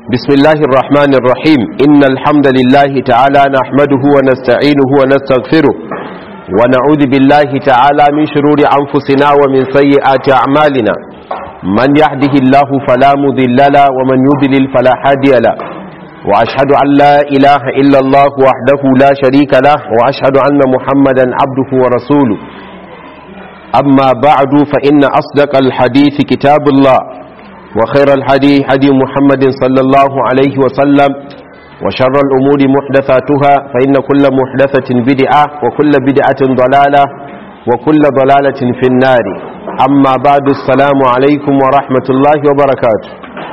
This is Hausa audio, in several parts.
بسم الله الرحمن الرحيم إن الحمد لله تعالى نحمده ونستعينه ونستغفره ونعوذ بالله تعالى من شرور أنفسنا ومن سيئات أعمالنا من يهده الله فلا مضل له ومن يضلل فلا هادي له وأشهد أن لا إله إلا الله وحده لا شريك له وأشهد أن محمدا عبده ورسوله أما بعد فإن أصدق الحديث كتاب الله وخير الحدي حدي محمد صلى الله عليه وسلم وشر الأمور محدثاتها فإن كل محدثة بدعة وكل بدعة ضلالة وكل ضلالة في النار أما بعد السلام عليكم ورحمة الله وبركاته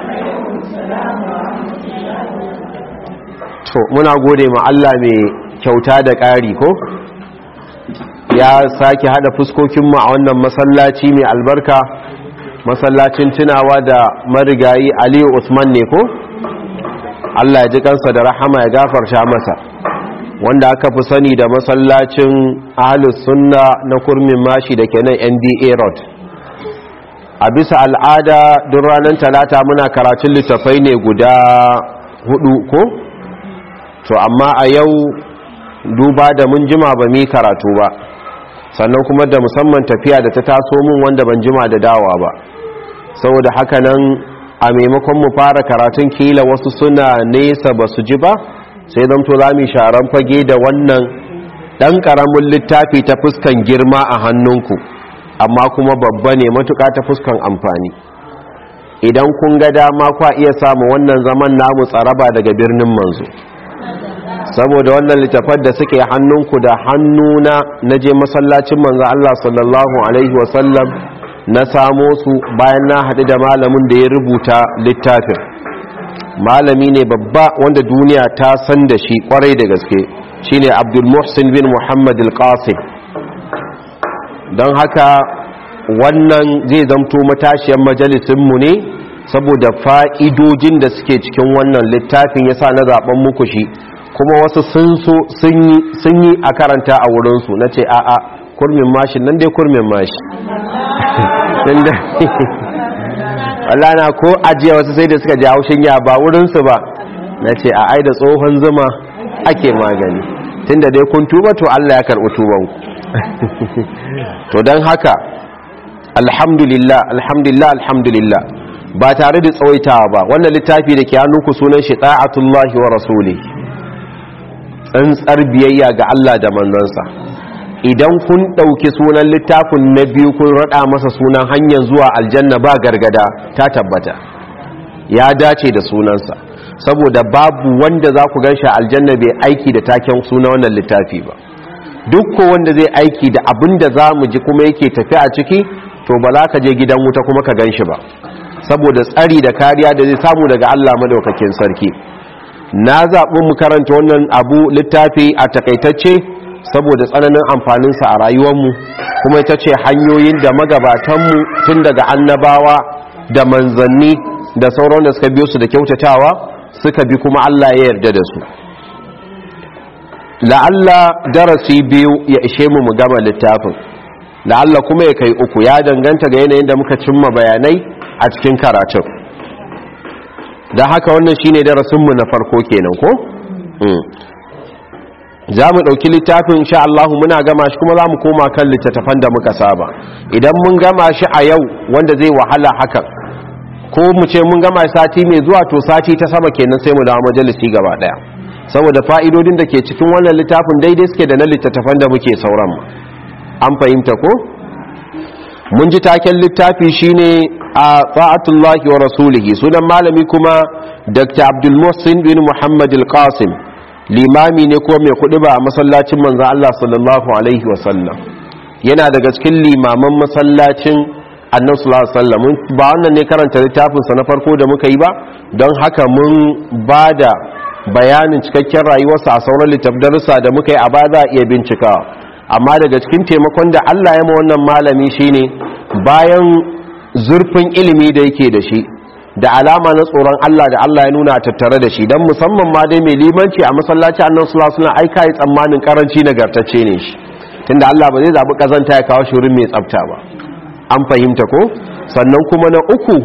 to muna gode ma Allah mai kyauta da ƙari ko ya sake hada fuskokinmu a wannan masallaci mai albarka masallacin tunawa da marigayi aliyu usman ne ko allah ya ji kansa da rahama ya gafarta masa wanda aka fi sani da masallacin ahalus sunna na kurmin mashi da ke nan nda road a bisa al'ada duk ranar talata muna karatun littafai ne guda hudu ko to amma a yau duba da mun jima ba mi karatu ba sannan kuma da musamman tafiya da ta taso mun wanda ban jima da dawa ba saboda haka nan a maimakon mu fara karatun kila wasu suna nesa ba su ji ba sai zamto za mu sharan fage da wannan ɗan ƙaramin littafi ta fuskan girma a hannunku amma kuma babba ne matuƙa ta fuskan amfani idan kun ga dama kwa iya samu wannan zaman namu tsaraba daga birnin manzo saboda wannan littafar da suke hannunku da hannuna na je masallacin manzo Allah sallallahu alaihi wasallam na samo su bayan na haɗu da malamin da ya rubuta littafin malami ne babba wanda duniya ta san da shi kwarai da gaske shine Abdul Muhsin bin Muhammad al-Qasim don haka wannan zai zamto matashiyar majalisinmu ne saboda fa'idojin da suke cikin wannan littafin yasa na zaben muku shi kuma wasu sun so sun yi a karanta a wurinsu na ce a'a kurmin mashi nan dai kurmin mashi na ko ajiya wasu sai da suka ji haushin ya ba wurinsu ba na ce a ai da tsohon zuma ake magani tun da dai kun tuba to Allah ya karɓi tubanku to don haka alhamdulillah alhamdulillah alhamdulillah ba tare da tsawaitawa ba wannan littafi da ke hannunku sunan shi ta'atullahi wa rasuli tsantsar biyayya ga Allah da manzansa idan kun ɗauki sunan littafin na biyu kun raɗa masa sunan hanyar zuwa aljanna ba gargada ta tabbata ya dace da sunansa saboda babu wanda za ku gan shi aljanna bai aiki da taken suna wannan littafi ba duk ko wanda zai aiki da abin da za mu ji kuma yake tafi a ciki to ba za ka je gidan wuta kuma ka gan shi ba saboda tsari da kariya da zai samu daga Allah madaukakin sarki na zaɓi mu karanta wannan abu littafi a takaitacce saboda tsananin amfaninsa a rayuwarmu kuma ita ce hanyoyin da magabatanmu tun daga annabawa da manzanni da sauran da suka biyo su da kyautatawa suka bi kuma Allah ya yarda da su la'alla darasi biyu ya ishe mu mu gama littafin la'alla kuma ya kai uku ya danganta ga yanayin da muka cimma bayanai a cikin karatun da haka wannan shine darasinmu na farko kenan ko za mu ɗauki littafin sha Allah muna gama shi kuma za mu koma kan littattafan da muka saba idan mun gama shi a yau wanda zai wahala hakan ko mu ce mun gama sati mai zuwa to sati ta sama kenan sai mu dawo majalisi gaba daya saboda fa'idodin da ke cikin wannan littafin daidai suke da na littattafan da muke sauran an fahimta ko mun ji taken littafi shine a ta'atullahi wa rasulihi sunan malami kuma dr abdul muhsin bin muhammad al-qasim limami ne ko mai kuɗi ba a masallacin manzan Allah sallallahu alaihi wasallam yana daga cikin limaman masallacin annan sallallahu alaihi wasallam ba wannan ne karanta littafinsa na farko da muka yi ba don haka mun ba da bayanin cikakken rayuwarsa a sauran littafdarsa da muka yi a ba za a iya bincikawa amma daga cikin taimakon da Allah ya ma wannan malami shine bayan zurfin ilimi da yake da shi da alama na tsoron Allah da Allah ya nuna tattare da shi don musamman ma dai mai limanci a masallaci annan sallallahu alaihi aika yi tsammanin karanci nagartacce ne shi tunda Allah ba zai zabi kazanta ya kawo shi wurin mai tsafta ba an fahimta ko sannan kuma na uku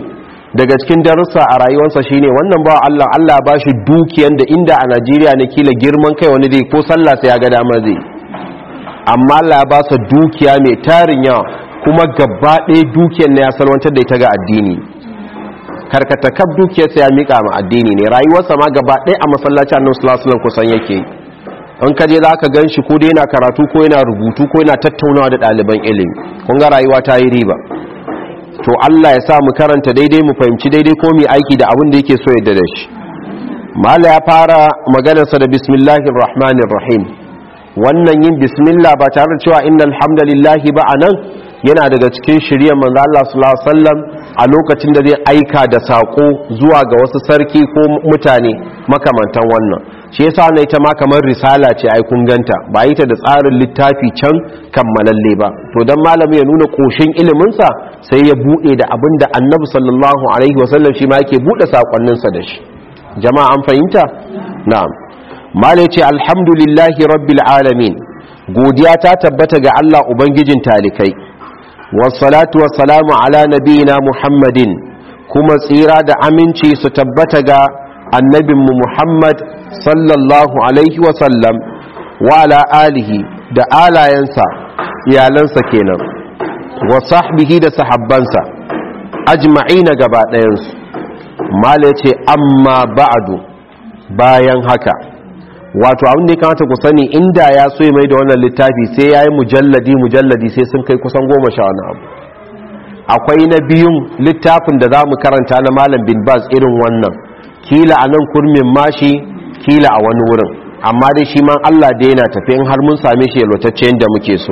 daga cikin darussa a rayuwarsa shine wannan ba Allah Allah ba shi dukiyan da inda a Najeriya ne kila girman kai wani zai ko sallah sai ya ga dama zai amma Allah ba sa dukiya mai tarin yawa kuma gaba ɗaya dukiyar na ya salwantar da ita ga addini karkata kaf dukiyar sa ya mika ma addini ne rayuwarsa ma gaba ɗaya a masallaci annabi sallallahu alaihi kusan yake in ka je za ka gan shi ko dai yana karatu ko yana rubutu ko yana tattaunawa da ɗaliban ilimi kun ga rayuwa ta yi riba to Allah ya sa mu karanta daidai mu fahimci daidai ko mu aiki da abin da yake so ya da shi mala ya fara maganarsa da bismillahir rahmanir rahim wannan yin bismillah ba tare da cewa innal hamdalillahi ba anan yana daga cikin shirye manzo Allah sallallahu alaihi wasallam a lokacin da zai aika da sako zuwa ga wasu sarki ko mutane makamantan wannan shi yasa ne ita ma kamar risala ce ai kun ganta ba yi ta da tsarin littafi can kammalalle ba to dan malami ya nuna koshin ilimin sa sai ya bude da abin da annabi sallallahu alaihi wasallam shi ma yake bude sakonnin sa da shi jama'a an fahimta na'am malai ce alhamdulillahi rabbil alamin godiya ta tabbata ga Allah ubangijin talikai wassalatu wassalamu ala nabiyina muhammadin kuma tsira da aminci su tabbata ga annabinmu muhammad sallallahu alaihi wasallam wa ala alihi da alayensa iyalansa kenan wa sahbihi da sahabbansa ajma'ina gaba ɗayansu mala ce amma ba'adu bayan haka wato abin da ya kamata ku sani inda ya so mai da wannan littafi sai ya yi mujalladi mujalladi sai sun kai kusan goma sha wani abu akwai na biyun littafin da za mu karanta na malam bin baz irin wannan kila a nan kurmin mashi kila a wani wurin amma dai shi man allah da yana tafi in har mun same shi yalwatacce yadda muke so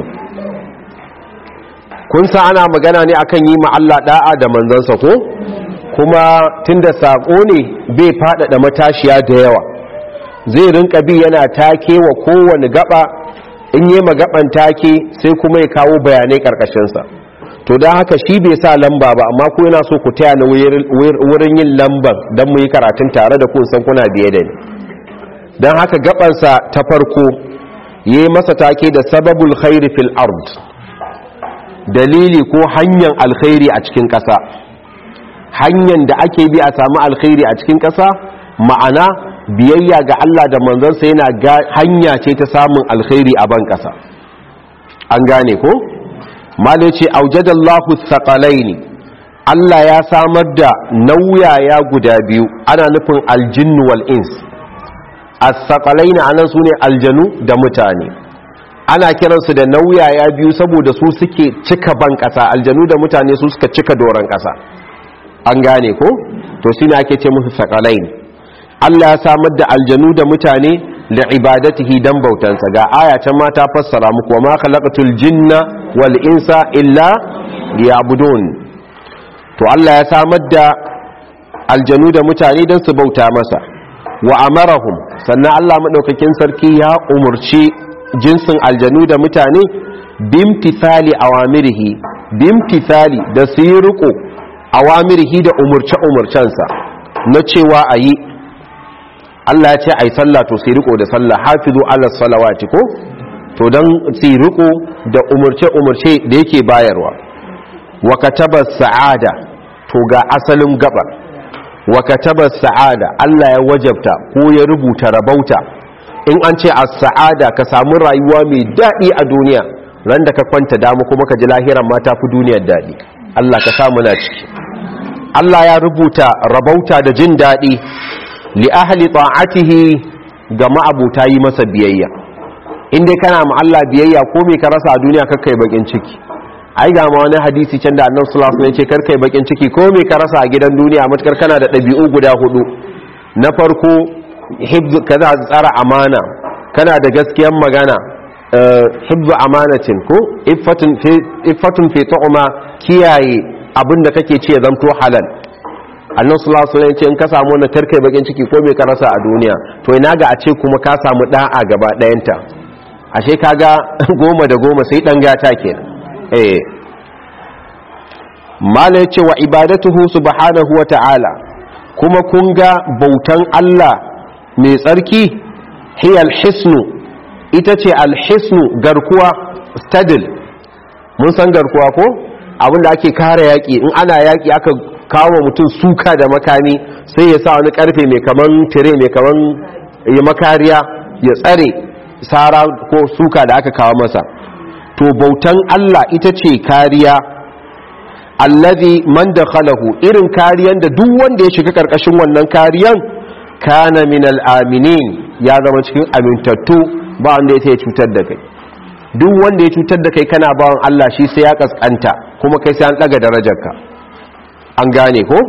kun san ana magana ne akan yi ma allah da'a da manzansa ko kuma tunda sako ne bai faɗaɗa matashiya da yawa zai rinka bi yana take wa kowane gaba in yi magaban take sai kuma ya kawo bayanai karkashinsa to don haka shi bai sa lamba ba amma ku yana so ku taya na wurin yin lamban don mu yi karatun tare da kun san kuna biye da ni don haka gabansa ta farko ya yi masa take da sababul khairi fil ard dalili ko hanyar alkhairi a cikin ƙasa hanyar da ake bi a samu alkhairi a cikin ƙasa ma'ana biyayya ga Allah da manzansa yana hanya ce ta samun alkhairi a ban ƙasa an gane ko malai ce aujadallahu thaqalaini Allah ya samar da nauyaya guda biyu ana nufin aljinnu wal ins as-thaqalaini anan sune aljanu da mutane ana kiransu da nauyaya biyu saboda su suke cika ban ƙasa aljanu da mutane su suka cika doron ƙasa an gane ko to shine ake ce musu thaqalaini Allah ya samar da aljanu da mutane da ibadatihi dan bautansa ga aya ta mata fassara muku wa ma khalaqatul jinna wal insa illa liya'budun to Allah ya samar da aljanu da mutane dan su bauta masa wa amarahum sannan Allah madaukakin sarki ya umurci jinsin aljanu da mutane bimtithali awamirihi bimtithali da su yi riko awamirihi da umurce umurcensa na cewa ayi Allah ya ce ai sallah to sai riko da sallah hafizu ala salawati ko to dan sai riko da umurce umurce da yake bayarwa wa kataba sa'ada to ga asalin gabar wa kataba sa'ada Allah ya wajabta ko ya rubuta rabauta in an ce as-sa'ada ka samu rayuwa mai dadi a duniya ran da ka kwanta damu kuma ka ji lahiran ma ta fi duniyar dadi Allah ka samu na ciki Allah ya rubuta rabauta da jin dadi li ahli ta'atihi ga ma'abuta yi masa biyayya in dai kana ma Allah biyayya ko me ka rasa a duniya kakkai bakin ciki ai ga ma wani hadisi can da Annabi sallallahu alaihi wasallam ya ce karkai bakin ciki ko me ka rasa a gidan duniya matukar kana da dabi'u guda hudu na farko hibzu kaza tsara amana kana da gaskiyar magana hibzu amanatin ko iffatun fi iffatun fi tu'ma kiyaye abinda kake ce zanto halal annan sulasu ne ce in ka samu wannan karkai bakin ciki ko mai ka rasa a duniya to ina ga a ce kuma ka samu da'a gaba ɗayanta ashe kaga goma da goma sai ɗan gata ke eh mala ya ce wa ibadatuhu subhanahu wa ta'ala kuma kun ga bautan Allah mai tsarki hiya alhisnu ita ce alhisnu garkuwa stadil mun san garkuwa ko abinda ake kare yaƙi in ana yaƙi aka kawo mutum suka da makami sai ya sa wani karfe mai kaman tire mai kaman ya makariya ya tsare sara ko suka da aka kawo masa to bautan Allah ita ce kariya allazi man dakhalahu irin kariyan da duk wanda ya shiga karkashin wannan kariyan kana min al-aminin ya zama cikin amintattu ba wanda ya cutar da kai duk wanda ya cutar da kai kana bawan Allah shi sai ya kaskanta kuma kai sai an daga darajarka an gane ko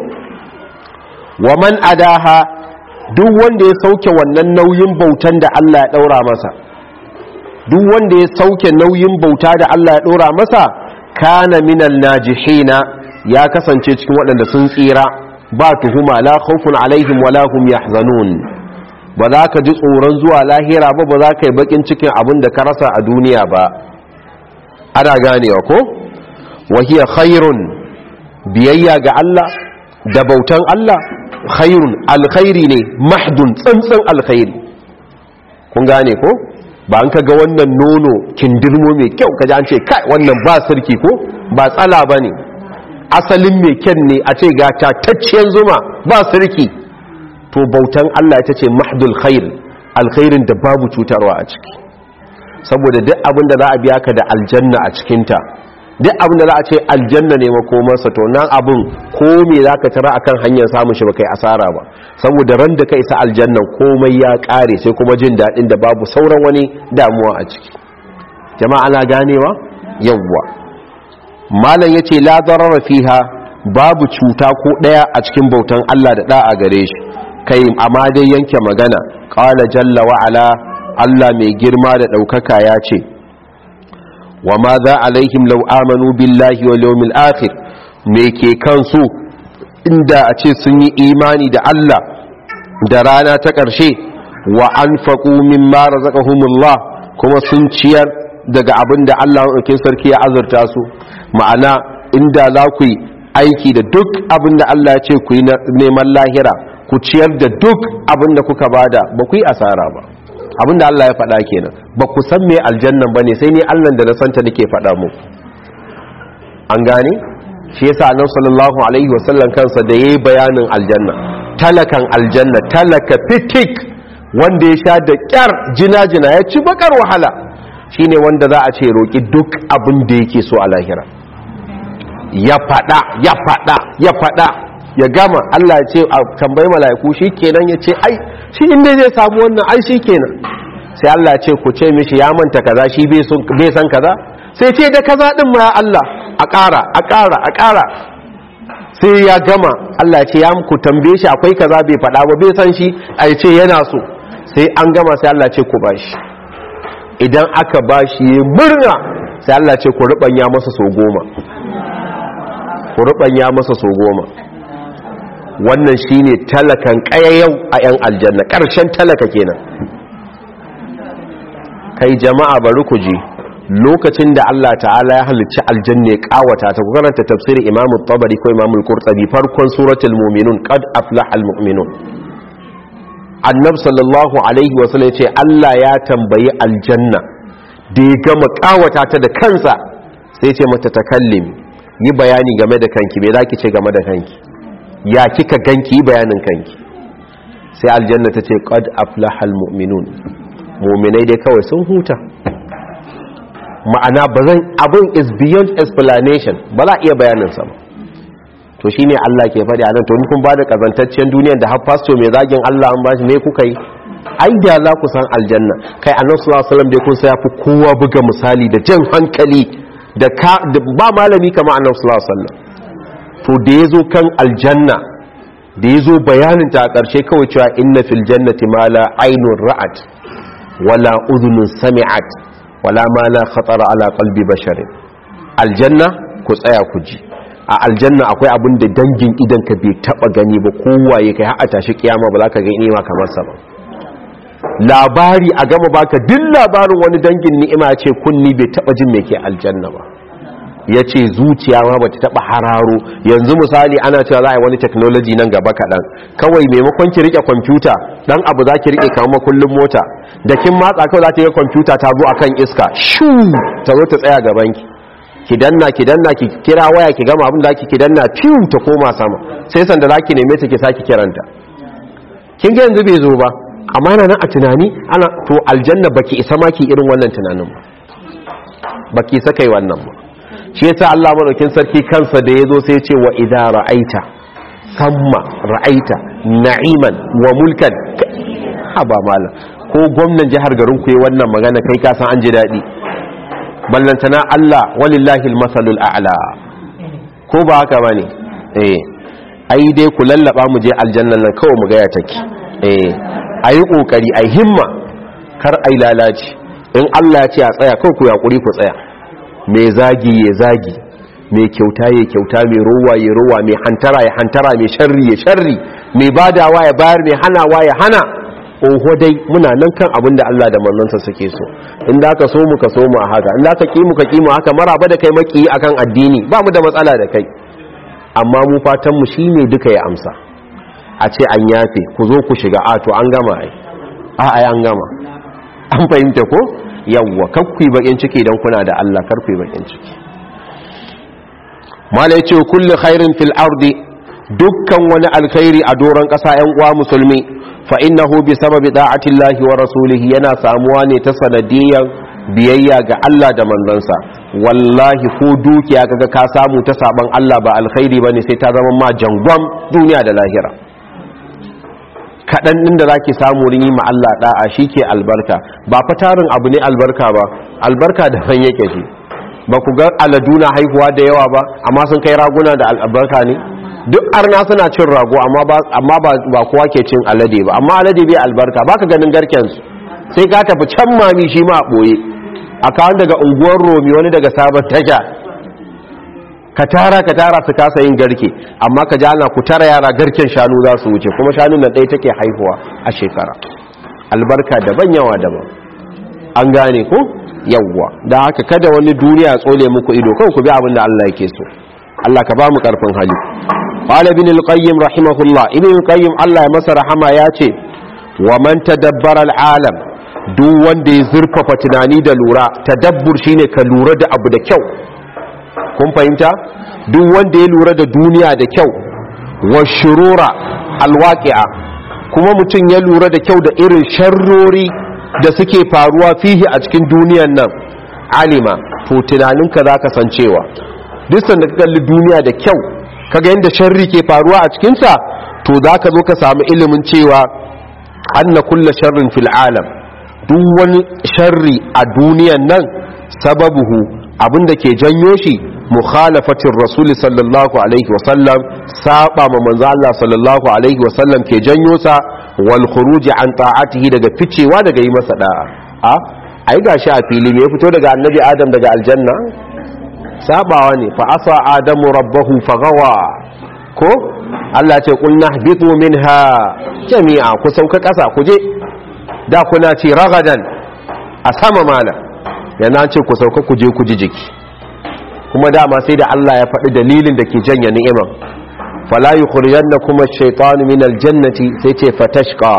wa man adaha duk wanda ya sauke wannan nauyin bautan da Allah ya daura masa duk wanda ya sauke nauyin bauta da Allah ya daura masa kana minal najihina ya kasance cikin waɗanda sun tsira ba tuhuma la khawfun alaihim wala hum yahzanun ba za ka ji tsoron zuwa lahira ba ba za ka yi bakin cikin abin da ka rasa a duniya ba ana ganewa ko wahiya khairun biyayya ga Allah da bautan Allah khairun alkhairi ne mahdun tsantsan alkhairi kun gane ko ba an kaga wannan nono kindirmo mai kyau kaji an ce kai wannan ba sarki ko ba tsala ba ne asalin mai kyan ne a ce ga tatacciyar zuma ba sarki to bautan Allah ita ce mahdul khair alkhairin da babu cutarwa a ciki saboda duk abin da za a biya ka da aljanna a cikinta duk abin da za a ce aljanna ne makomarsa to nan abin ko me za ka tara akan hanyar samun shi ba kai asara ba saboda ran da ka isa aljannan komai ya kare sai kuma jin daɗin da babu sauran wani damuwa a ciki jama'a ana ganewa yawwa malam yace la darara fiha babu cuta ko daya a cikin bautan Allah da da'a gare shi kai amma dai yanke magana qala jalla wa ala Allah mai girma da daukaka ya ce wa ma za alaihim law amanu billahi wal yawmil akhir me ke kansu inda a ce sun yi imani da Allah da rana ta ƙarshe wa anfaqu mimma razaqahumullah kuma sun ciyar daga abin da Allah ɗaukin sarki ya azurta su ma'ana inda za ku yi aiki da duk abin da Allah ya ce ku yi neman lahira ku ciyar da duk abin da kuka bada ba ku yi asara ba abin da Allah ya faɗa kenan ba ku san me aljannan ba ne sai ni Allah da na santa nake faɗa mu an gane shi yasa annabi sallallahu alaihi wasallam kansa da yayi bayanin aljanna talakan aljanna talaka fitik wanda ya sha da kyar jina-jina ya ci bakar wahala shine wanda za a ce roƙi duk abin da yake so a lahira ya fada ya fada ya fada ya gama Allah ya ce a tambayi mala'iku shi kenan ya ce ai shi inda zai samu wannan ai shi kenan sai Allah ya ce ku ce mishi ya manta kaza shi bai san kaza sai ce da kaza din ma ya Allah a ƙara a ƙara a ƙara sai ya gama Allah ya ce ya ku tambaye shi akwai kaza bai fada ba bai san shi a ce yana so sai an gama sai Allah ce ku bashi idan aka bashi ya murna sai Allah ce ku rubanya masa so goma ku rubanya masa so goma wannan shine talakan kayayyau a yan aljanna karshen talaka kenan kai jama'a bari ku ji lokacin da Allah ta'ala ya halicci aljanna ya kawata ta ku karanta tafsirin Imam tabari ko Imam al-Qurtubi farkon suratul mu'minun qad aflaha al-mu'minun annab sallallahu alaihi wasallam ce Allah ya tambayi aljanna da ya gama kawata ta da kansa sai ce mata takallim yi bayani game da kanki me zaki ce game da kanki ya kika ganki yi bayanin kanki sai aljanna ta ce qad aflaha almu'minun mu'minai dai kawai sun huta ma'ana bazan abun is beyond explanation ba za a iya bayanin sa ba to shine Allah ke faɗi a nan to kun ba da kazantaccen duniyar da har pastor mai zagin Allah an bashi me kuka yi ai da za ku san aljanna kai annabi sallallahu alaihi wasallam da kun sai fi kowa buga misali da jan hankali da ka ba malami kamar annabi sallallahu alaihi wasallam to da yazo kan aljanna da yazo bayanin ta a ƙarshe kawai cewa inna fil jannati ma la aynun ra'at wala udhunun sami'at wala ma la khatara ala qalbi basharin aljanna ku tsaya ku ji a aljanna akwai abin da dangin idan ka bai taba gani ba kowaye kai har a tashi kiyama ba za ka ga ni'ima kamar sa ba labari a gama baka duk labarin wani dangin ni'ima ce kunni bai taba jin me ke aljanna ba ya ce zuciya ma bata taba hararo yanzu misali ana cewa za a yi wani technology nan gaba kaɗan kawai maimakon ki rike kwamfuta dan abu za ki rike kamar kullum mota da kin matsa kawai za ta yi kwamfuta ta zo akan iska shu ta zo ta tsaya gaban ki ki danna ki danna ki kira waya ki gama abin da ki ki danna fiu ta koma sama sai sanda zaki neme ta ki saki kiranta kin ga yanzu bai zo ba amma yana nan a tunani ana to aljanna baki isa ma ki irin wannan tunanin ba baki isa kai wannan ba shi yasa Allah madaukin sarki kansa da yazo sai ya ce wa idza ra'aita samma ra'aita na'iman wa mulkan haba malam ko gwamnan jihar garin ku yi wannan magana kai ka san an ji dadi ballantana Allah walillahi almasalul a'la ko ba haka bane eh ai dai ku lallaba mu je aljannan nan kawai mu ga ya take eh ayi kokari ayi himma kar ai lalaci in Allah ya ce a tsaya kawai ku yakuri ku tsaya mai zagi ya zagi mai kyauta ya kyauta mai rowa ya rowa mai hantara ya hantara mai sharri ya sharri mai badawa ya bayar mai hanawa ya hana oho dai muna nan kan abin da Allah da manzansa suke so in da ka so mu ka so mu a haka in da ka ki mu ka ki mu haka maraba da kai maki akan addini ba mu da matsala da kai amma mu fatan mu shine duka ya amsa a ce an yafe ku zo ku shiga a to an gama ai a ai an gama an fahimta ko yawwa kakku bakin ciki dan kuna da Allah karku bakin ciki mala yace kullu khairin fil ardi dukkan wani alkhairi a doron kasa yan uwa musulmi fa innahu bi sababi da'ati Allah wa rasulihi yana samuwa ne ta sanadiyan biyayya ga Allah da manzansa wallahi ko dukiya kaga ka samu ta saban Allah ba alkhairi bane sai ta zama ma jangwam duniya da lahira kaɗan ɗin da za ki samu rini ma Allah ɗa'a shi ke albarka ba fatarin abu ne albarka ba albarka da fan yake shi ba ku ga aladuna haihuwa da yawa ba amma sun kai raguna da albarka ne duk arna suna cin rago amma ba kowa ke cin alade ba amma alade bai albarka ba ka ganin garkensu sai ka tafi can mami shi ma a ɓoye a kawon daga unguwar romi wani daga sabon tasha ka tara ka tara su kasa yin garke amma ka jana ku tara yara garken shanu za su wuce kuma shanun nan ɗaya take haihuwa a shekara albarka daban yawa daban an gane ku yawwa da haka kada wani duniya tsole muku ido kawai ku bi abin da Allah yake so Allah ka ba mu karfin hali qala ibn al-qayyim rahimahullah ibn al-qayyim Allah ya masa rahama ya ce wa man tadabbara al-alam duk wanda ya zurfafa tunani da lura tadabbur shine ka lura da abu da kyau kun fahimta duk wanda ya lura da duniya da kyau wa shurura alwaqi'a kuma mutum ya lura da kyau da irin sharrori da suke faruwa fihi a cikin duniyan nan alima to tunaninka zaka san cewa duk sanda ka kalli duniya da kyau kaga yadda sharri ke faruwa a cikinsa to zaka zo ka samu ilimin cewa anna kulla sharrin fil alam duk wani sharri a duniyan nan sababuhu abinda ke janyo shi mukhalafatin rasuli sallallahu alaihi wasallam saba ma manzo Allah sallallahu alaihi wasallam ke janyo sa wal khuruji an ta'atihi daga ficewa daga yi masa da'a a ai gashi a fili me ya fito daga annabi adam daga aljanna sabawa ne fa asa adamu rabbahu fagawa ko Allah ce qulna ihbitu minha jami'a ku sauka kasa ku je da kuna ci ragadan a sama mala yana ce ku sauka ku je ku ji jiki kuma dama sai da Allah ya faɗi dalilin da ke janya ni'iman fala yukhrijannakum ash-shaytanu min al-jannati sai ce fatashqa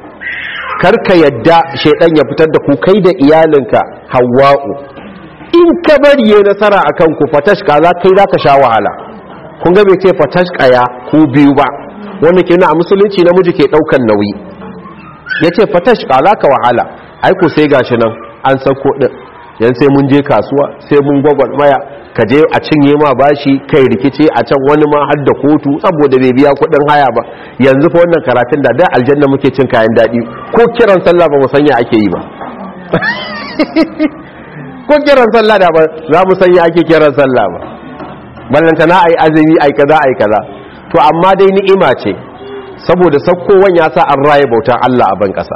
karka yadda shaydan ya fitar da ku kai da iyalinka hawwa'u in ka bari ya nasara akan ku fatashqa za kai zaka sha wahala kun ga bai ce fatashqa ya ku biyu ba wanda ke nuna a musulunci namiji ke daukan nauyi yace fatashqa za ka wahala ai ku sai gashi nan an sako din yan sai mun je kasuwa sai mun gwagwarmaya ka je a cinye ma bashi kai rikice a can wani ma har da kotu saboda bai biya kudin haya ba yanzu fa wannan karatun da da aljanna muke cin kayan daɗi ko kiran sallah ba mu sanya ake yi ba ko kiran sallah da ba za mu sanya ake kiran sallah ba ballanta na ai azumi ai kaza ai kaza to amma dai ni'ima ce saboda sakkowan ya sa an raye bautan Allah a ban kasa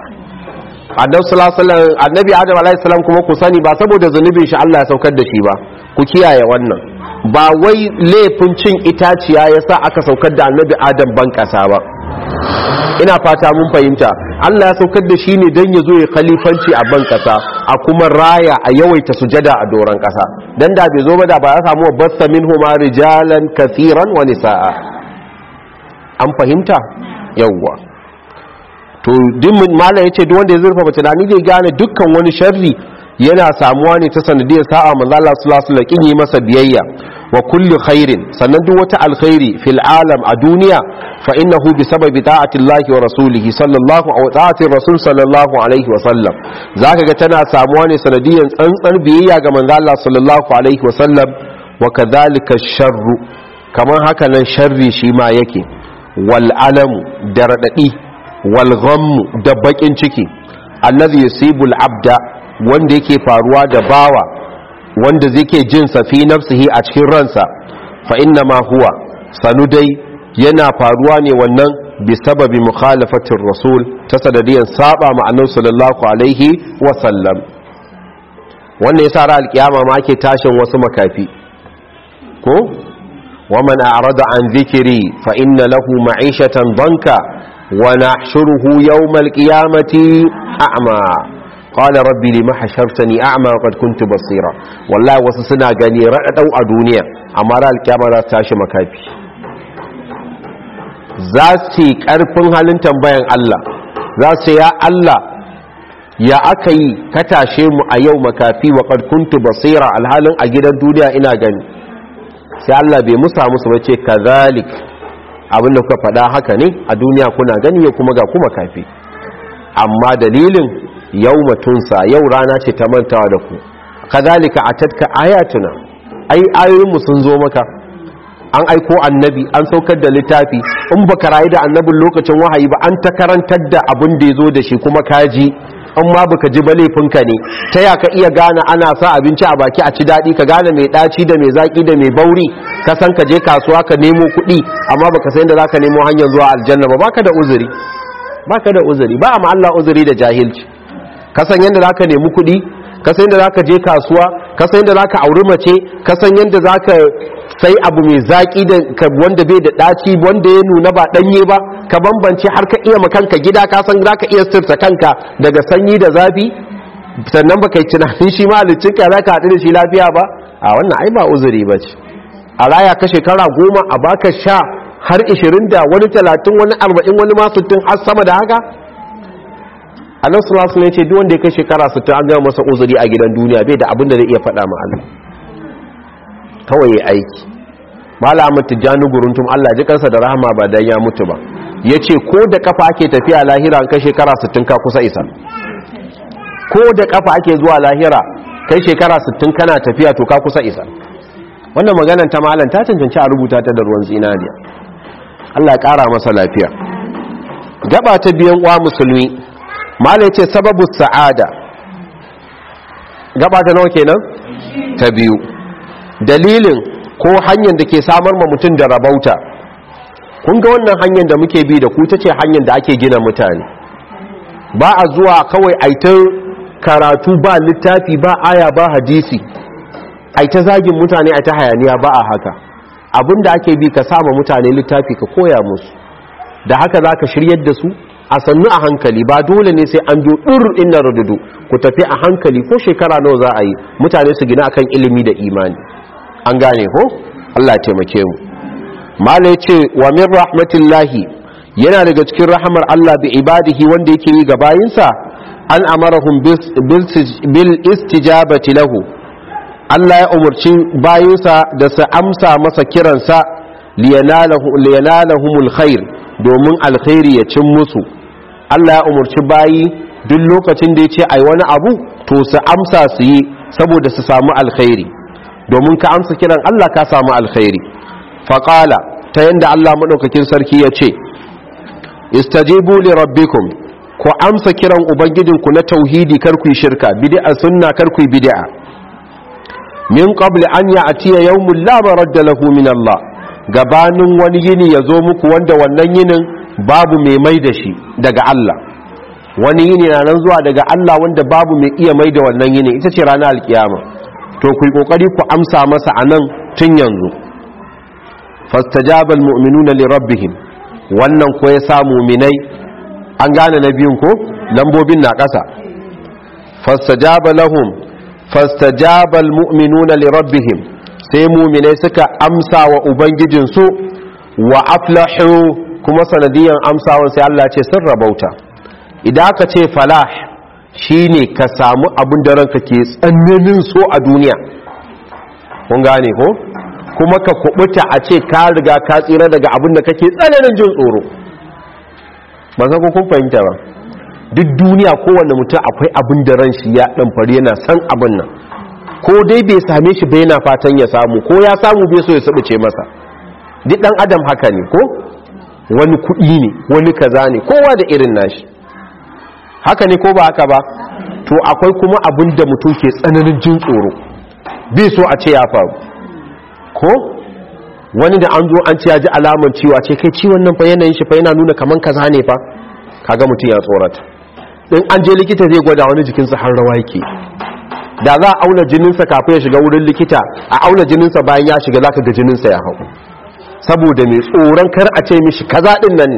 annabi adam alaihi salam kuma ku sani ba saboda zunubin shi Allah ya saukar da shi ba ku kiyaye wannan ba wai laifin cin itaciya yasa aka saukar da annabi adam ban kasa ba ina fata mun fahimta Allah ya saukar da shi ne don ya zo ya khalifanci a ban kasa a kuma raya a yawaita sujada a doron kasa dan da bai zo ba da ba ya samu bassa minhuma rijalan kathiran wa nisaa an fahimta yawwa to dimmin malam yace duk wanda ya zurfa tunani zai gane dukkan wani sharri yana samuwa ne ta sanadiyar sa'a manzo Allah sallallahu alaihi wasallam yi masa biyayya wa kulli khairin sannan duk wata alkhairi fil alam a duniya fa innahu bi sababi ta'ati Allah wa rasulihi sallallahu wa ta'ati rasul sallallahu alaihi wa sallam zaka ga tana samuwa ne sanadiyar tsantsar biyayya ga manzo Allah sallallahu alaihi wa sallam wa kadhalika sharru kamar haka nan sharri shi ma yake wal alamu da radadi wal ghammu da bakin ciki allazi yusibul abda wanda yake faruwa da bawa wanda zai ke jin fi nafsihi a cikin ransa fa inna ma huwa sanu dai yana faruwa ne wannan bi sababi mukhalafatir rasul ta sanadiyan saba ma annabi sallallahu alaihi wa sallam wannan yasa ra alkiyama ma ake tashin wasu makafi ko ومن أعرض عن ذكري فإن له معيشة ضنكا ونحشره يوم القيامة أعمى قال ربي لما حشرتني أعمى وقد كنت بصيرا والله وسسنا غني رأتوا الدنيا أما رأى الكامة لا تاشي مكافي ذاتي كارفن halin tambayan Allah za su ya Allah ya aka yi ka tashe mu a yau makafi wa qad kuntu basira alhalin a gidan duniya ina gani sai Allah bai musa musu bace kazalik abinda kuka faɗa haka ne a duniya kuna gani ya kuma ga kuma kafi amma dalilin yau matunsa yau rana ce ta mantawa da ku kazalika atatka ayatuna ai ayoyinmu sun zo maka an aiko annabi an saukar da littafi in baka rayu da annabin lokacin wahayi ba an ta karantar da abin da ya zo da shi kuma kaji in ma baka ji ba laifinka ne ta ya ka iya gane ana sa abinci a baki a ci daɗi ka gane mai ɗaci da mai zaƙi da mai bauri ka san ka je kasuwa ka nemo kuɗi amma baka san da za ka nemo hanyar zuwa aljanna ba baka da uzuri baka da uzuri ba amma Allah uzuri da jahilci ka san yadda za ka nemi kuɗi ka san yadda za ka je kasuwa ka san yadda za ka auri mace ka san yadda za ka sai abu mai zaƙi da wanda bai da ɗaci wanda ya nuna ba ɗanye ba ka bambance har ka iya makanka gida ka san za ka iya sirta kanka daga sanyi da zafi sannan ba kai tunanin shi malicin ka za ka haɗu da shi lafiya ba a wannan ai ba uzuri ba ce a raya ka shekara goma a baka sha har ishirin da wani talatin wani arba'in wani ma sittin har sama da haka annan sulasu ne ce duk wanda ya kai shekara sittin an gama masa uzuri a gidan duniya bai da abin da zai iya faɗa ma Allah kawai ya aiki malamin tijjani guruntum Allah ji kansa da rahama ba dan ya mutu ba yace ko da kafa ake tafiya lahira kai shekara 60 ka kusa isa ko da kafa ake zuwa lahira kai shekara 60 kana tafiya to ka kusa isa wannan maganar ta malam ta cancanci a rubuta ta da ruwan zinariya Allah ya kara masa lafiya gaba ta biyan uwa musulmi malam yace sababu sa'ada gaba ta nawa kenan ta biyu dalilin ko hanyar da ke samar ma mutum da rabauta kun ga wannan hanyar da muke bi da ku ta ce hanyar da ake gina mutane ba a zuwa kawai aitar karatu ba littafi ba aya ba hadisi aita zagin mutane a ta hayaniya ba a haka abinda ake bi ka sama mutane littafi ka koya musu da haka za ka shiryar da su a sannu a hankali ba dole ne sai an dur inna rududu ku tafi a hankali ko shekara nawa za a yi mutane su gina akan ilimi da imani an gane ko Allah ya taimake mu mala yace wa min rahmatillahi yana daga cikin rahamar Allah bi ibadihi wanda yake yi ga bayinsa an amarahum bil istijabati lahu Allah ya umarci bayinsa da su amsa masa kiransa liyanalahumul khair domin alkhairi ya cin musu Allah ya umarci bayi duk lokacin da ya ce ai wani abu to su amsa su yi saboda su samu alkhairi domin ka amsa kiran Allah ka samu alkhairi faƙala ta yadda Allah maɗaukakin sarki ya ce istajibu li rabbikum ku amsa kiran ubangijinku na tauhidi karku shirka bid'a sunna karku bid'a min qabli an ya'tiya yawmun la maradda lahu min Allah gabanin wani yini ya zo muku wanda wannan yinin babu mai mai da shi daga Allah wani yini na nan zuwa daga Allah wanda babu mai iya mai da wannan yini ita ce ranar alkiyama to ku yi kokari ku amsa masa a nan tun yanzu fastajaba almu'minuna li rabbihim wannan ko ya sa mu'minai an gane na biyun ko lambobin na ƙasa fastajaba lahum fastajaba almu'minuna li rabbihim sai mu'minai suka amsa wa ubangijinsu wa aflahu kuma sanadiyan amsawan sai Allah ce sun rabauta idan aka ce falah shine ka samu abin da ranka ke tsananin so a duniya kun gane ko kuma ka kubuta a ce ka riga ka tsira daga abin da kake tsananin jin tsoro ba san ko kun fahimta ba duk duniya kowanne mutum akwai abin da ran shi ya dan fari yana san abin nan ko dai bai same shi bai yana fatan ya samu ko ya samu bai so ya sabuce masa duk dan adam haka ne ko wani kuɗi ne wani kaza ne kowa da irin nashi haka ne ko ba haka ba to akwai kuma abin da mutum ke tsananin jin tsoro bai so a ce ya faru ko wani da an zo an ce ya ji alaman ciwa ce kai ciwon nan fa yanayin shi fa yana nuna kaman kaza ne fa kaga mutum ya tsorata in an je likita zai gwada wani jikinsa har rawa yake da za a auna jininsa kafin ya shiga wurin likita a auna jininsa bayan ya shiga zaka ga jininsa ya hau saboda mai tsoron kar a ce mishi kaza din nan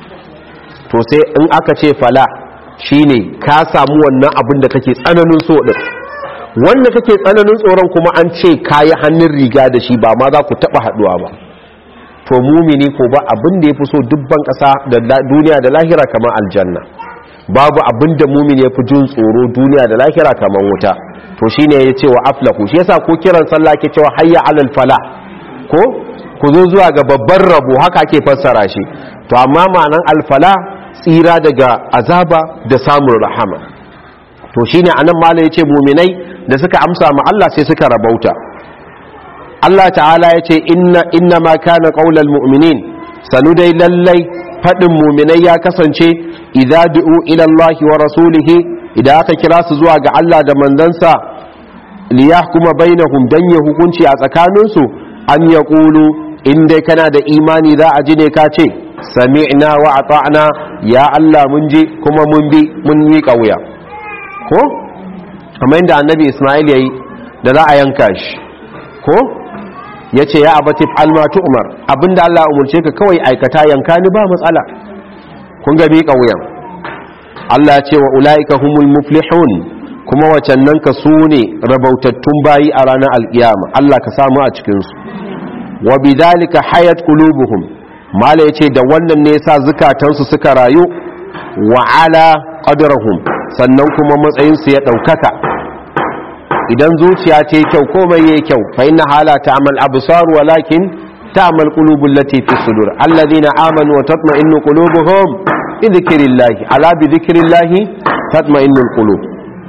to sai in aka ce fala shine ka samu wannan abin da kake tsananin so din wanda kake tsananin tsoron kuma an ce kayi hannun riga da shi ba ma za ku taba haduwa ba to mumini ko ba abin da yafi so dubban kasa da duniya da lahira kamar aljanna babu abin da mumini yafi jin tsoro duniya da lahira kamar wuta to shine ya ce wa aflahu shi yasa ko kiran sallah ke cewa hayya alal fala ko ku zo zuwa ga babban rabo haka ake fassara shi to amma ma'anan alfala tsira daga azaba da samun rahama to shine anan mala yace mu'minai da suka amsa ma Allah sai suka rabauta Allah ta'ala yace inna inna ma kana qaulal mu'minin sanu dai lallai fadin mu'minai ya kasance idza du'u ila Allah wa rasulihi idan aka kira su zuwa ga Allah da manzansa liyahkuma bainahum dan ya hukunci a tsakaninsu an yaqulu in dai kana da imani za a ji ne ka ce sami'na wa ata'na ya Allah mun ji kuma mun bi mun yi kauya ko kamar yadda annabi Ismail yayi da za a yanka shi ko yace ya abati almatu umar abinda Allah ya umurce ka kawai aikata yanka ni ba matsala kun ga bi kauyan Allah ya ce wa ulaika humul muflihun kuma wacan nan ka su ne rabautattun bayi a ranar alkiyama Allah ka samu a cikinsu wa bidhalika hayat qulubuhum mala yace da wannan ne yasa zukatansu suka rayu wa ala qadrahum sannan kuma matsayin su ya daukaka idan zuciya ce kyau komai yayi kyau fa inna hala ta'mal absar walakin ta'mal qulubul lati fi sudur alladhina amanu wa tatma'innu qulubuhum bi dhikrillah ala bi dhikrillah tatma'innul qulub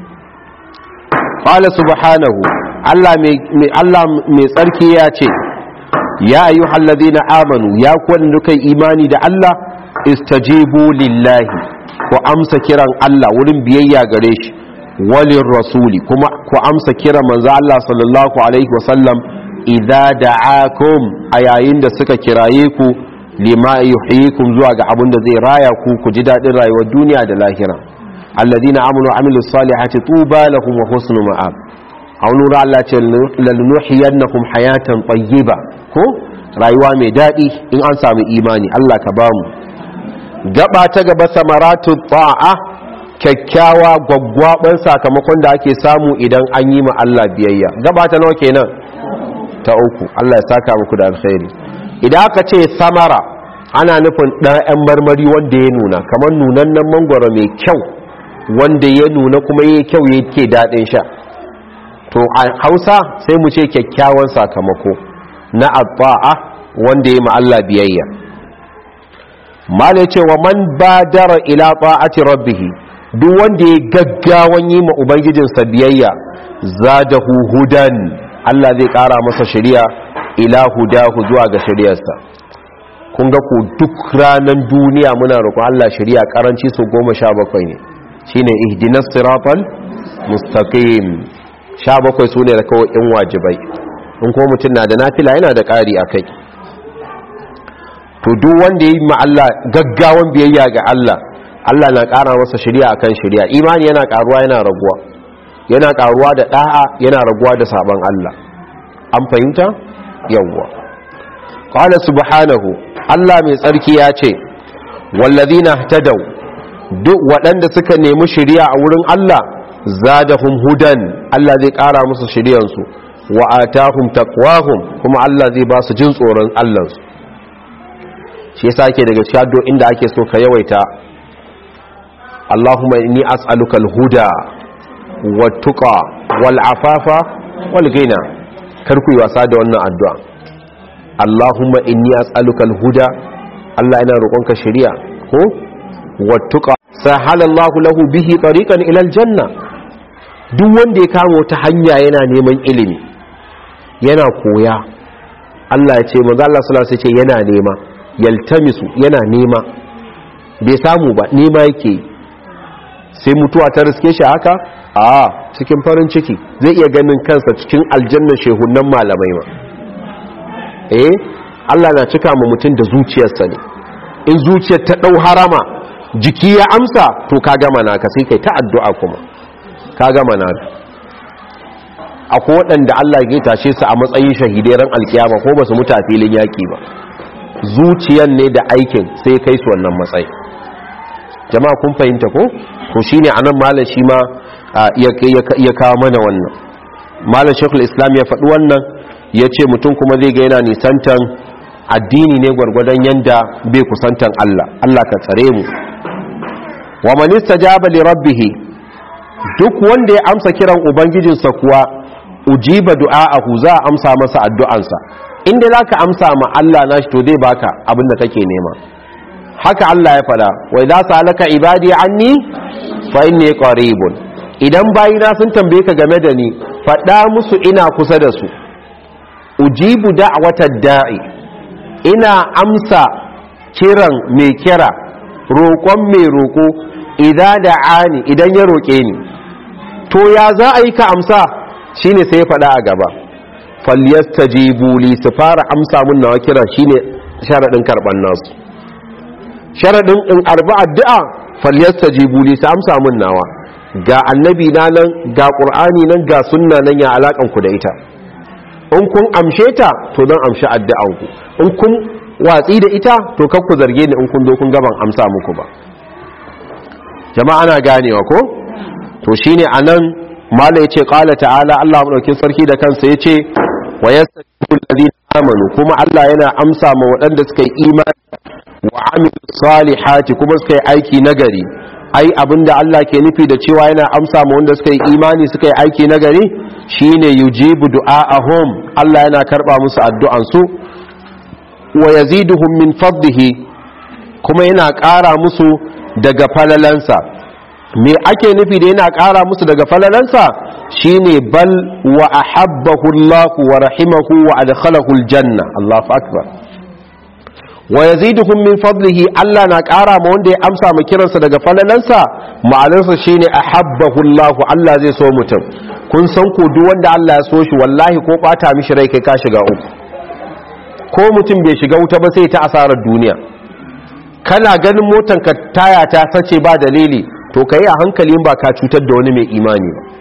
qala subhanahu Allah mai Allah mai tsarki ya ce ya ayyuhal ladina amanu ya kuwan duka imani da Allah istajibu lillahi ku amsa kiran Allah wurin biyayya gare shi walin rasuli kuma ku amsa kiran manzo Allah sallallahu alaihi wasallam idza da'akum a yayin da suka kiraye ku lima yuhyikum zuwa ga abin da zai raya ku ku ji dadin rayuwar duniya da lahira alladina amanu amilus salihati tuba lahum wa husnu ma'ab a wani wuri Allah ce lalnuhiyannakum hayatan tayyiba ko rayuwa mai daɗi in an samu imani Allah ka bamu gaba ta gaba samaratu ta'a kyakkyawa gwaggwaban sakamakon da ake samu idan an yi ma Allah biyayya gaba ta nawa kenan ta uku Allah ya saka muku da alkhairi idan aka ce samara ana nufin ɗan marmari wanda ya nuna kamar nunannen mangwaro mai kyau wanda ya nuna kuma ya kyau yake daɗin sha to a hausa sai mu ce kyakkyawan sakamako na abba'a wanda ya Allah biyayya mala ce wa man badara ila ta'ati rabbih duk wanda ya gaggawan yi ma ubangijinsa biyayya zadahu hudan Allah zai kara masa shari'a ila hudahu zuwa ga shari'arsa kun ga ku duk ranan duniya muna roƙon Allah shari'a karanci su goma sha bakwai ne shine ihdinas siratal mustaqim sha bakwai su ne da kawai in wajibai in ko mutum na da nafila yana da ƙari a kai to duk wanda ya yi ma Allah gaggawan biyayya ga Allah Allah na ƙara masa shirya akan shirya imani yana ƙaruwa yana raguwa yana ƙaruwa da ɗa'a yana raguwa da sabon Allah an fahimta yawwa qala subhanahu Allah mai tsarki ya ce wallazina tadaw duk waɗanda suka nemi shirya a wurin Allah zadahum hudan Allah zai ƙara musu shiryansu wa atahum taqwahum kuma Allah zai ba su jin tsoron Allahnsu shi yasa ake daga cikin addu'o'in da ake so ka yawaita Allahumma inni as'aluka al-huda wat-tuqa wal-afafa wal-ghina kar ku yi wasa da wannan addu'a Allahumma inni as'aluka al-huda Allah ina roƙonka shari'a ko wat-tuqa sahala Allah lahu bihi tariqan ila al-janna duk wanda ya kama wata hanya yana neman ilimi yana koya Allah ya ce manzo Allah sallallahu alaihi wasallam ce yana nema yaltamisu yana nema bai samu ba nema yake sai mutuwa ta riske shi haka a cikin farin ciki zai iya ganin kansa cikin aljanna shehunan malamai ma eh Allah na cika ma mutum da zuciyarsa ne in zuciyar ta dau harama jiki ya amsa to ka gama naka sai kai ta addu'a kuma ka gama naka akwai waɗanda Allah ya tashe su a matsayin shahidai ran alkiyama ko ba su mutu a filin yaƙi ba zuciyan ne da aikin sai kai su wannan matsayi jama'a kun fahimta ko to shine anan malam shi ma ya kawo mana wannan malam shekul islam ya faɗi wannan ya ce mutum kuma zai ga yana nisantan addini ne gwargwadon yanda bai kusantan Allah Allah ka tsare mu wa man istajaba li rabbih duk wanda ya amsa kiran ubangijinsa kuwa ujiba du'a'ahu za a amsa masa addu'ansa inda zaka amsa ma Allah nashi to zai baka abin da kake nema haka Allah ya fada wa idza salaka ibadi anni fa inni qaribun idan bayina sun tambaye ka game da ni fada musu ina kusa da su ujibu da'watad da'i ina amsa kiran mai kira roƙon mai roƙo idan da'ani idan ya roƙe ni to ya za a yi ka amsa shine sai ya fada a gaba falyastajibu li su fara amsa mun nawa kira shine sharadin karban nasu sharadin in arba addu'a falyastajibu li su amsa mun nawa ga annabi na nan ga qur'ani nan ga sunna nan ya alakan ku da ita in kun amshe ta to dan amshi addu'an ku in kun watsi da ita to kar ku zarge ni in kun zo kun gaban amsa muku ba jama'a ana ganewa ko to shine anan mala yace qala ta'ala Allah madaukin sarki da kansa yace wa yastajibu alladhina amanu kuma Allah yana amsa ma waɗanda suka yi imani wa amilu salihati kuma suka yi aiki nagari ai abinda Allah ke nufi da cewa yana amsa ma wanda suka yi imani suka yi aiki nagari shine yujibu du'aahum Allah yana karba musu addu'an su wa yaziduhum min fadlihi kuma yana ƙara musu daga falalansa me ake nufi da yana ƙara musu daga falalansa shine bal wa ahabbahu Allah wa rahimahu wa adkhalahu aljanna Allahu akbar wa yaziduhum min fadlihi Allah na ƙara ma wanda ya amsa ma kiransa daga falalansa ma'anarsa shine ahabbahu Allah Allah zai so mutum kun san ko duk wanda Allah ya so shi wallahi ko bata mishi rai kai ka shiga uku ko mutum bai shiga wuta ba sai ta asarar duniya kana ganin motan ka taya ta sace ba dalili to kai a hankali ba ka cutar da wani mai imani ba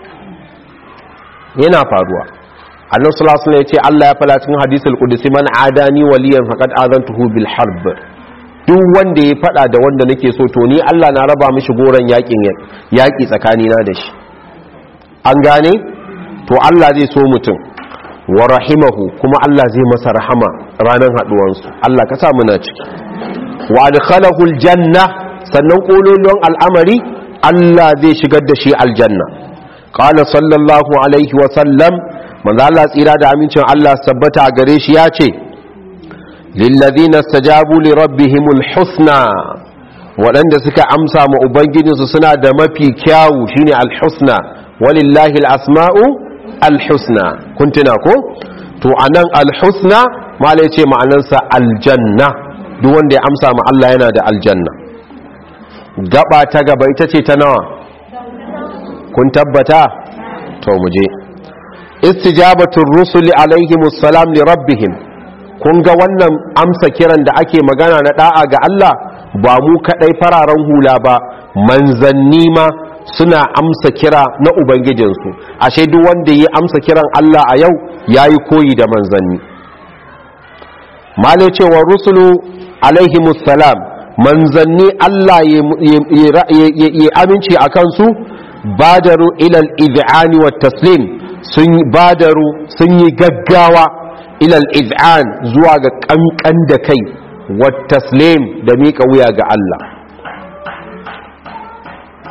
yana faruwa annabi sallallahu alaihi wasallam yace Allah ya fara cikin hadisul qudsi man adani waliyan faqad azantuhu bil harb duk wanda ya fada da wanda nake so to ni Allah na raba mishi goran yakin yaki tsakani na da shi an gane to Allah zai so mutum wa rahimahu kuma Allah zai masa rahama ranar haduwansu Allah ka sa muna ciki wa adkhalahu aljanna sannan kololuwan al'amari Allah zai shigar da shi aljanna qala sallallahu alaihi wa sallam manzo Allah tsira da amincin Allah sabbata a gare shi ya ce lillazina stajabu li rabbihimul husna waɗanda suka amsa ma ubangijinsu suna da mafi kyawu shine alhusna walillahi alasma'u alhusna kun tuna ko to anan alhusna mala yace ma'anarsa aljanna duk wanda ya amsa ma Allah yana da aljanna gaba ta gaba ita ce ta nawa kun tabbata to mu je istijabatul rusuli alaihimus salam li rabbihim kun ga wannan amsa kiran da ake magana na da'a ga Allah ba mu kadai fararen hula ba manzanni ma suna amsa kira na ubangijinsu ashe duk wanda ya amsa kiran Allah a yau yayi koyi da manzanni malai cewa rusulu alaihimus salam manzanni Allah ya aminci a kansu badaru ilal iz'ani wa taslim sun badaru sun yi gaggawa ilal iz'an zuwa ga kankan da kai wa taslim da miƙa wuya ga Allah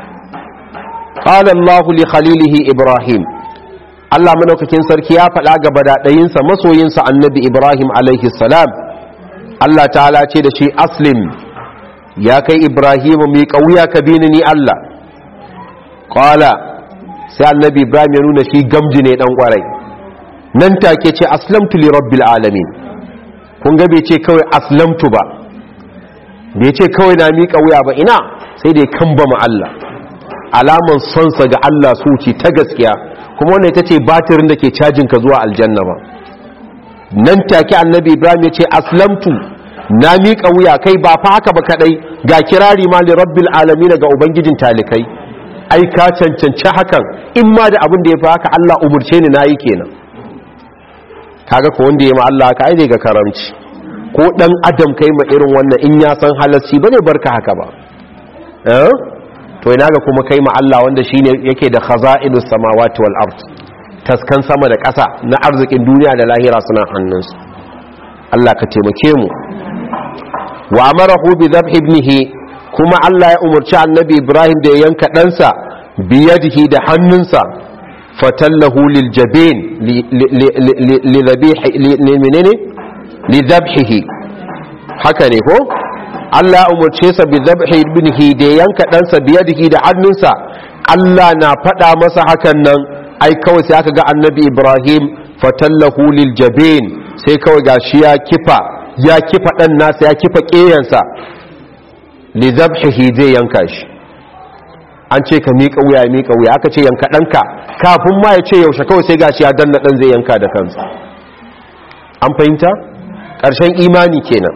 qala Allah li khalilihi Ibrahim Allah madaukakin sarki ya faɗa ga badadayinsa masoyinsa annabi Ibrahim alaihi salam Allah ta'ala ce da shi aslim ya kai Ibrahim mai kauya ka bi ni Allah qala sai annabi Ibrahim ya nuna shi gamji ne dan kwarai nan take ce aslamtu li rabbil alamin kun ga bai ce kawai aslamtu ba bai ce kawai na miƙa wuya ba ina sai dai kan ba Allah alaman sonsa ga Allah su ce ta gaskiya kuma wannan ita ce batirin da ke cajin ka zuwa aljanna ba nan take annabi ibrahim ya ce aslamtu na miƙa wuya kai ba fa haka ba kadai ga kirari ma li rabbil alamin ga ubangijin talikai ai ka cancanci hakan in ma da abin da ya fi haka Allah umurce ni nayi kenan kaga ko wanda ya ma Allah haka ai zai ga karamci ko dan adam kai ma irin wannan in ya san halarci bane barka haka ba eh to ina ga kuma kai ma Allah wanda shine yake da khaza'inus samawati wal ard taskan sama da ƙasa na arzikin duniya da lahira suna hannunsu Allah ka taimake mu wa amarahu bi dhabh ibnihi kuma Allah ya umarci annabi Ibrahim da ya yanka ɗansa biyadihi da hannunsa fatallahu lil jabin li menene li dhabhihi haka ne ko Allah ya umarce sa bi dhabhi ibnihi da ya yanka ɗansa biyadihi da hannunsa Allah na faɗa masa hakan nan ai kawai sai aka ga annabi Ibrahim fatallahu lil jabin sai kawai gashi ya kifa ya kifa ɗan nasa ya kifa ƙeyansa li zabhihi zai yanka shi an ce ka miƙa wuya ya miƙa wuya aka ce yanka ɗanka kafin ma ya ce yaushe kawai sai gashi ya danna ɗan zai yanka da kansa an fahimta ƙarshen imani kenan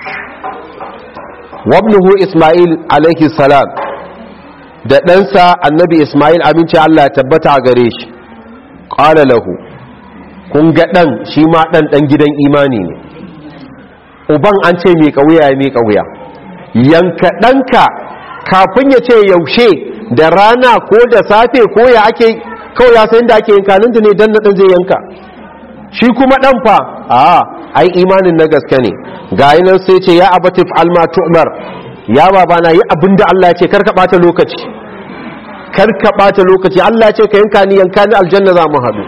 wabnuhu ismail alaihi salam da ɗansa annabi ismail aminci allah ya tabbata a gare shi ƙala lahu kun ga ɗan shi ma ɗan ɗan gidan imani ne uban an ce miƙa wuya ya miƙa wuya yanka ɗanka kafin ya ce yaushe da rana ko da safe ko ya ake kawai ya sayin da ake yankaninta ne don naɗin zai yanka shi kuma ɗan fa a ai imanin na gaske ne ga nan sai ce ya abatif alma tu'mar ya baba na yi abin da Allah ya ce karka ɓata lokaci karka ɓata lokaci Allah ya ce ka yanka ni yanka ni aljanna za mu haɗu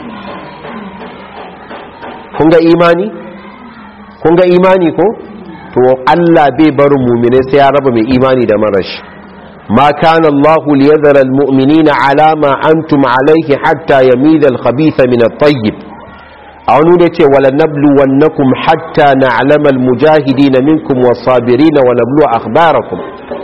kun ga imani kun ga imani ko to Allah bai barin mumine sai ya raba mai imani da marashi ma kana Allah liyadhara almu'minina ala ma antum alayhi hatta yamida alkhabitha min at-tayyib aw nu da ce wala nabluwannakum hatta na'lama almujahidin minkum was-sabirin wa nablu akhbarakum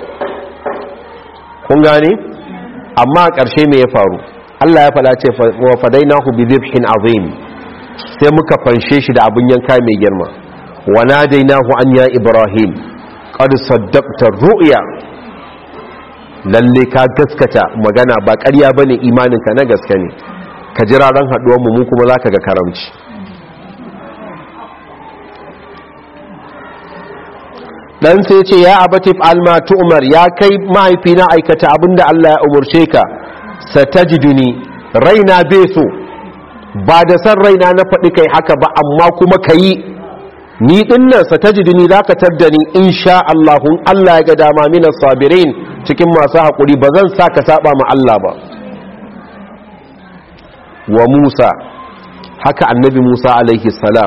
kun gane amma karshe me ya faru Allah ya fada ce wa fadainahu bi dhibhin azim sai muka fanshe shi da abun yanka mai girma وناديناه أن يا إبراهيم قد صدقت الرؤيا lalle ka gaskata magana ba ƙarya bane imaninka na gaske ne ka jira ran haɗuwar mu kuma zaka ga karamci dan sai ce ya abatif alma umar ya kai mahaifina aikata abinda Allah ya umurce ka satajiduni raina bai so ba da san raina na faɗi kai haka ba amma kuma kayi ni dinnan sa tajiduni zaka tadda ni insha Allah Allah ya ga dama mina sabirin cikin masu hakuri ba zan saka saba ma Allah ba wa Musa haka annabi Musa alaihi salam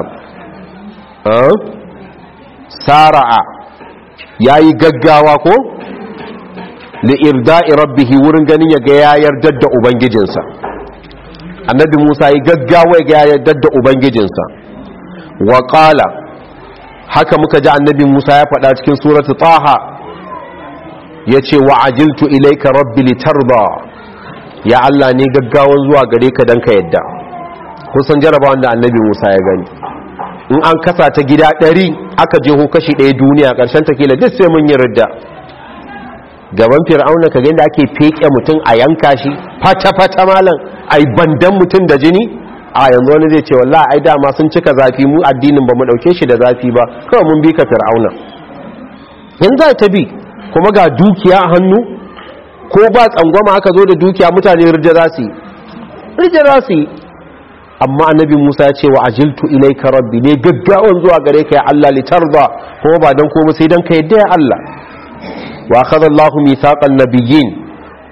sara'a yayi gaggawa ko li irda'i rabbih wurin ganin ya ga ya yarda da ubangijinsa annabi Musa yayi gaggawa ya ga ya yarda da ubangijinsa wa qala haka muka ji annabi Musa ya faɗa cikin suratu Taha yace wa ajiltu ilayka rabbi litarda ya Allah ne gaggawan zuwa gare ka dan ka yadda kusan jaraba wanda annabi Musa ya gani in an kasa ta gida ɗari aka jeho kashi ɗaya duniya ƙarshen ta kila duk sai mun yi ridda gaban fir'auna ka ga inda ake feke mutum a yanka shi fata fata malam ai bandan mutum da jini a yanzu wani zai ce wallah ai dama sun cika zafi mu addinin ba mu dauke shi da zafi ba kawai mun bi ka fir'auna yanzu za ta bi kuma ga dukiya a hannu ko ba tsangwama aka zo da dukiya mutane rija za su yi rija za su yi amma annabi musa ya ce wa ajiltu ilaika rabbi ne gaggawan zuwa gare ka ya allah litarda kuma ba dan komai sai dan ka yadda ya allah wa akhadha allahu mithaqan nabiyyin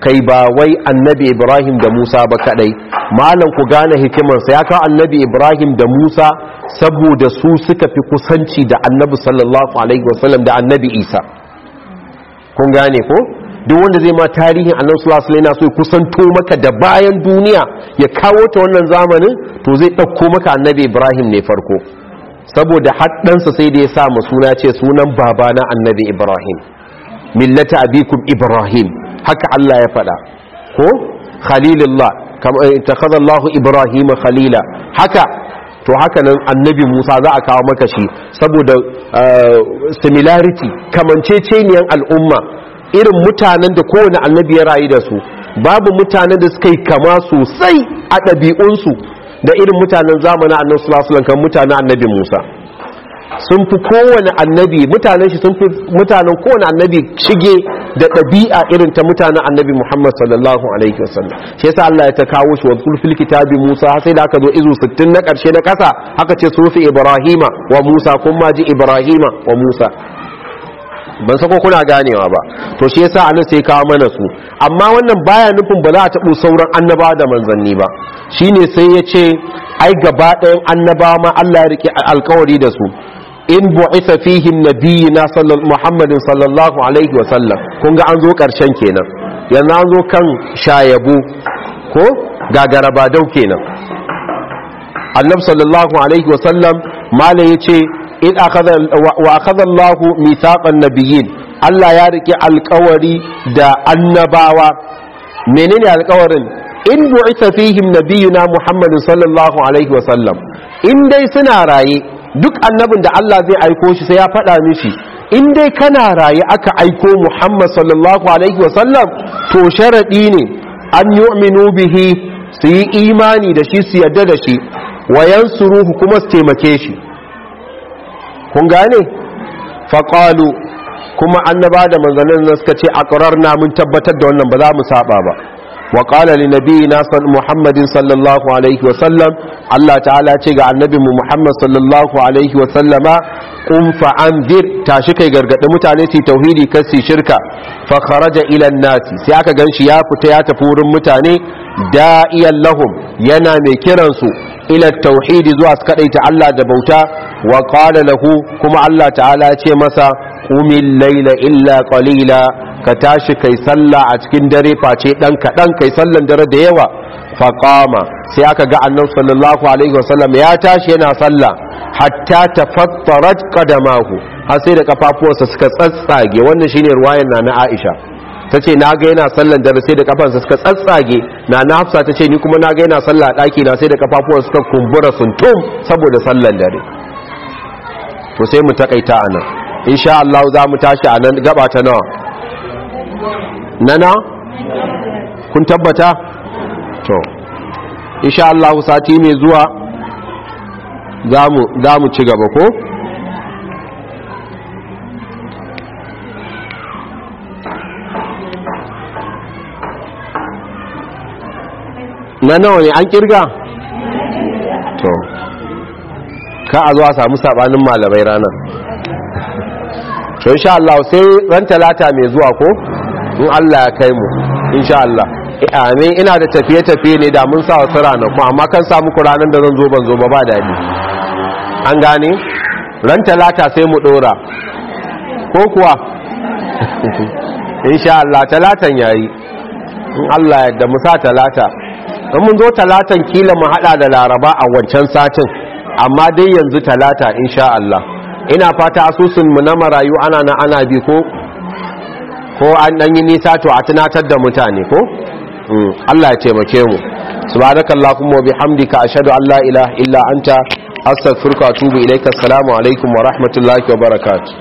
kai ba wai annabi ibrahim da musa ba kadai malam ku gane hikimarsa ya kawo annabi ibrahim da musa saboda su suka fi kusanci da annabi sallallahu alaihi wasallam da annabi isa kun gane ko duk wanda zai ma tarihin annabi sallallahu alaihi wasallam so kusanto maka da bayan duniya ya kawo ta wannan zamanin to zai dauko maka annabi ibrahim ne farko saboda haddansa sai da ya sa mu suna ce sunan babana annabi ibrahim millata abikum ibrahim haka Allah ya faɗa ko khalilullah kama ittakhadha Allahu ibrahim khalila haka to haka nan annabi Musa za a kawo maka shi saboda similarity kamanceceniyan al'umma irin mutanen da kowane annabi ya rayu da su babu mutanen da suka yi kama sosai a ɗabi'unsu da irin mutanen zamanin annabi sallallahu alaihi kan mutanen annabi Musa sun fi kowane annabi mutanen shi sun fi mutanen kowane annabi shige da ɗabi'a irin ta mutanen annabi Muhammad sallallahu alaihi wasallam shi yasa Allah ya ta kawo shi wa fil kitabi Musa sai da aka zo izu 60 na ƙarshe na ƙasa aka ce sufi Ibrahima wa Musa kun ma ji Ibrahima wa Musa ban sako kuna ganewa ba to shi yasa anan sai kawo mana su amma wannan baya nufin ba za a taɓo sauran annabawa da manzanni ba shine sai ya ce ai gaba ɗayan annabawa ma Allah ya rike alkawari da su in bu'isa fihi nabiyina Muhammadin sallallahu alaihi wa sallam kun ga an zo karshen kenan yanzu an zo kan shayabu ko gagara ba dau kenan annab sallallahu alaihi wa sallam malai yace in akhadha wa akhadha Allah mithaqan nabiyyin Allah ya rike alkawari da annabawa menene alkawarin in bu'isa fihim nabiyuna Muhammadin sallallahu alaihi wa sallam in dai suna raye duk annabin da Allah zai aiko shi sai ya faɗa mishi in dai kana raye aka aiko Muhammad sallallahu alaihi wasallam to sharaɗi ne an yu'minu bihi su yi imani da shi su yadda da shi wayan suruhu kuma su taimake shi kun gane faƙalu kuma annaba da manzannin nan suka ce a na mun tabbatar da wannan ba za mu saba ba وقال لنبينا محمد صلى الله عليه وسلم الله تعالى تيغا النبي محمد صلى الله عليه وسلم قم فانذر tashi kai gargadi mutane su tauhidi kar su shirka fa kharaja ila nasi sai aka ganshi ya fita ya tafi wurin mutane da'iyan lahum yana mai kiran su ila tauhidi zuwa su kadaita Allah da bauta wa qala lahu kuma Allah ta'ala ya ce masa qumil layla illa qalila ka tashi kai sallah a cikin dare face dan kaɗan kai sallan dare da yawa faƙama sai aka ga annabi sallallahu alaihi wasallam ya tashi yana sallah hatta tafattarat qadamahu har sai da kafafuwarsa suka tsatsage wannan shine ruwayan na na Aisha tace na ga yana sallan dare sai da kafansa suka tsatsage na na Hafsa tace ni kuma na ga yana sallah a daki na sai da kafafuwarsa suka kumbura suntum saboda sallan dare to sai mu takaita anan insha Allah za mu tashi anan gaba ta nawa nana kun tabbata to insha Allah sati mai zuwa za mu ci gaba ko na nawa ne an kirga to ka a zuwa samu sabanin malamai ranar to insha Allah sai ran talata mai zuwa ko in Allah ya kai mu insha Allah amin ina da tafiye-tafiye ne da mun sa wasu ranaku amma kan samu ku ranar da zan zo ban zo ba ba daɗi an gane ran talata sai mu ɗora ko kuwa insha Allah talatan yayi in Allah yadda mu sa talata in mun zo talatan kila mu hada da laraba a wancan satin amma dai yanzu talata insha Allah ina fata asusun mu na marayu ana na ana bi ko ko an dan yi nisa to a tunatar da mutane ko Allah ya taimake mu subhanakallahumma wa bihamdika ashhadu an la ilaha illa anta astaghfiruka wa atubu ilaika assalamu alaikum wa rahmatullahi wa barakatuh